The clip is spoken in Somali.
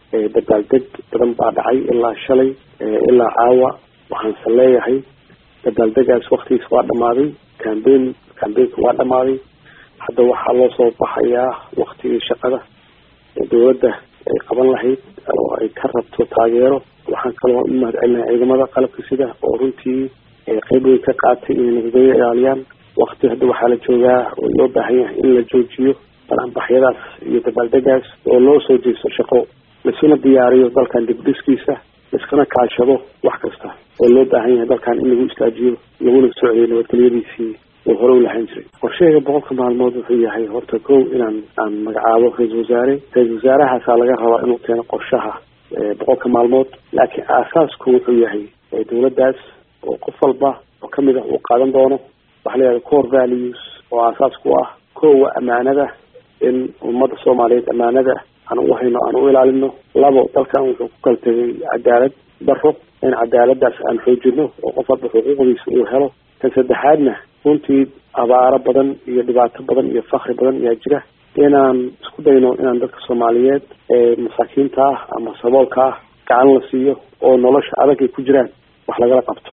dabaaldeg badan baa dhacay ilaa shalay ilaa caawa waxaanse leeyahay dabaaldegaas waktigiis waa dhamaaday cambain cambainka waa dhamaaday hadda waxaa loo soo baxayaa waktigii shaqada dowladda ay qaban lahayd oo ay ka rabto taageero waxaan kaloo u mahad celinahay ciidamada qalabka sida oo runtii qeyb weyn ka qaatay inay nabadgelyo ilaaliyaan wakti hadda waxaa la joogaa oo loo baahan yahay in la joojiyo balanbaxyadaas iyo dabaaldegaas oo loo soo jeesto shaqo laisuna diyaariyo dalkan dibdhiskiisa laiskana kaashado wax kasta oo loo baahan yahay dalkan in lagu istaajiyo laguna socdiyo nabadgelyadiisii oo hore u lahaan jiray qorshahayga boqolka maalmood wuxuu yahay horta kow inaan aan magacaabo ra-isul wasaare ra-isul wasaarahaasaa laga rabaa inuu keeno qorshaha boqolka maalmood laakiin aasaasku wuxuu yahay dowladdaas oo qof walba oo kamid ah uu qaadan doono waxaa layihahda core values oo aasaas ku ah kowa amaanada in ummadda soomaaliyeed amaanada aan u hayno aan u ilaalino labo dalkan wuxuu ku kala tegay cadaalad daro in cadaaladaas aan xoojino oo qof walba xuquuqdiisa uu helo tan saddexaadna runtii abaaro badan iyo dhibaato badan iyo fakri badan ayaa jira inaan isku dayno inaan dadka soomaaliyeed ee masaakiinta ah ama saboolka ah gacan la siiyo oo nolosha adag ay ku jiraan wax lagala qabto